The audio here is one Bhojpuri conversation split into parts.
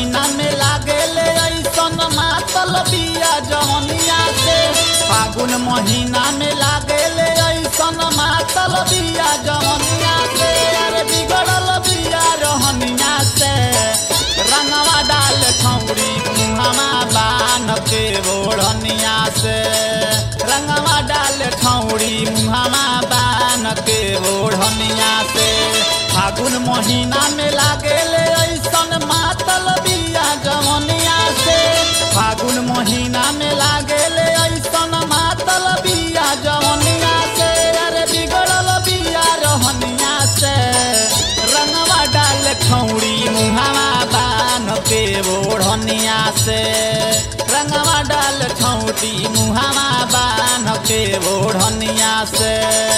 महीना में लागेले ऐसन मातल बिया जवनिया से फागुन महीना में लागेले ऐसन मातल बिया जवनिया से अरे बिगड़ल बिया रहनिया से रंगवा डाल छौड़ी मुहमा बान के ओढ़निया से रंगवा डाल छौड़ी मुहमा बान के ओढ़निया से फागुन महीना में लागेले ऐसन मातल बिया जवनिया से फागुन महीना में लागेले ऐसन मातल बिया जवनिया से अरे बिगड़ल बिया रहनिया से रंगवा डाल खौड़ी मुहावा बान के ओढ़निया से रंगवा डाल खौड़ी मुहावा बान के ओढ़निया से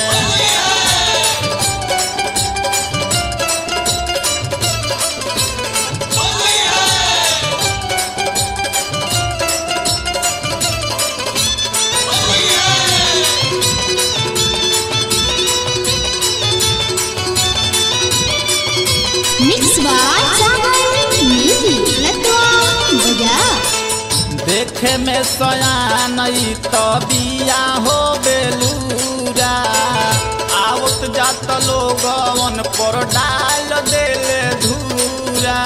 Mix by Sagar Music. Letwa Baja. देखे में सयान ई तो बिया हो बेलूरा आवत जात लोगवन पर डाल देले धूरा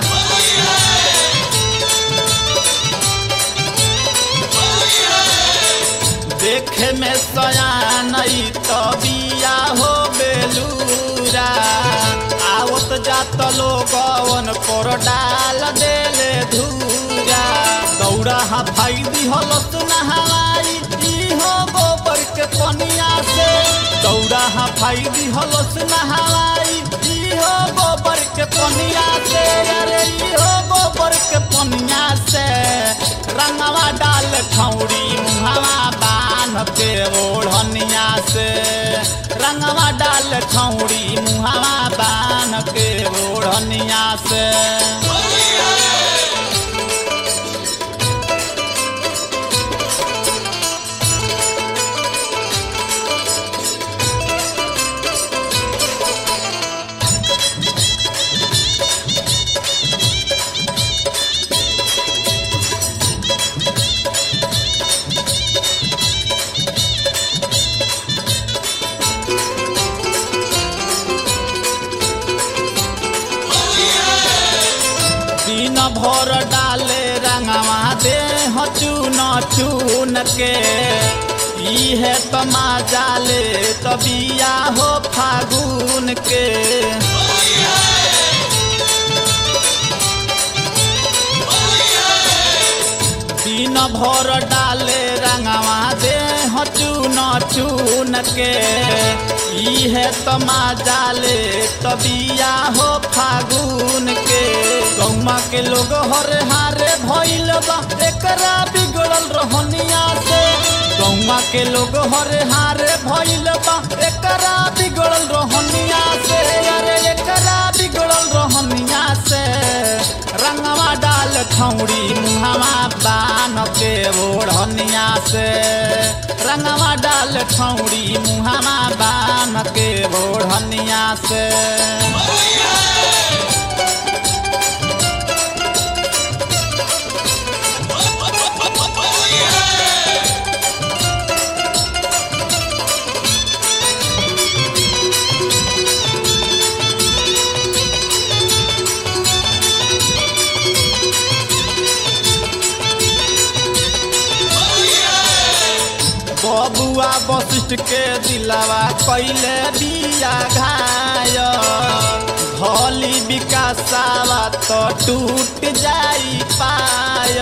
देखे में सयान ई तो बिया हो बेलूरा आवत जात लोगवन पर डाल देले धूरा दौड़ा हा भाई दिहलत नहवाई ई हो गोबर के पनिया से दौड़ा हा भाई दिहलत नहवाई ई हो गोबर के पनिया से अरे ई हो गोबर के पनिया से रंगवा डाल खौड़ी मुहवा बान के ओढ़निया से रंगवा डाल खौड़ी मुहवा बान के ओढ़निया से दिन भर डाले रंगवा दे चून चून के इहे तमा जाले तबिया हो फागुन के दिन भर डाले रंगवा दे चून चून के इहे तमा जाले तबिया हो फागुन के गौमा के लोग हरे हारे भइल बा एकरा बिगड़ल रहनिया से गौमा के लोग हरे हारे भइल बा एकरा बिगड़ल रहनिया से अरे एकरा बिगड़ल रहनिया से रंगवा डाल खौड़ी मुहवा बान के ओढ़निया से रंगवा डाल खौड़ी मुहवा बान के ओढ़निया से बबुआ वशिष्ठ के दिलावा कैले बिया घाय भली विकासावा तो टूट जाई पाय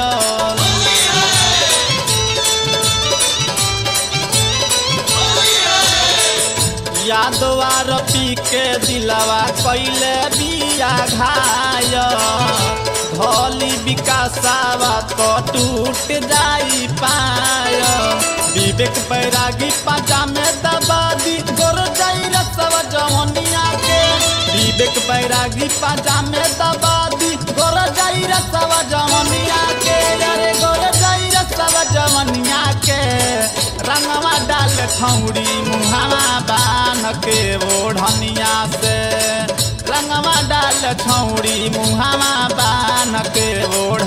यादवार पी के दिलावा कैले बिया घाय भली विकासावा तो टूट जाई पाय विवेक बैरागी पाजा में दबा दी गोर जाई रसवा जवनिया के विवेक बैरागी पाजा में दबा दी गोर जाई रसवा जवनिया के अरे गोर जाई रसवा जवनिया के रंगवा डाल खौड़ी मुहावा बान के ओढ़निया से रंगवा डाल छौड़ी मुहावा बान के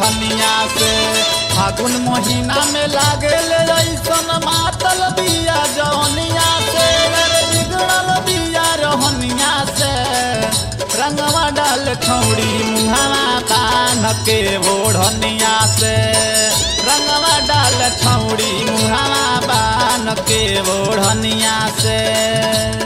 ओढ़निया से फागुन महीना में लागे ले ऐसन मातल बिया जौनिया से अरे बिगड़ल बिया रहनिया से रंगवा डाल खौड़ी मुहावा कान के ओढ़निया से रंगवा डाल खौड़ी मुहावा बान के ओढ़निया से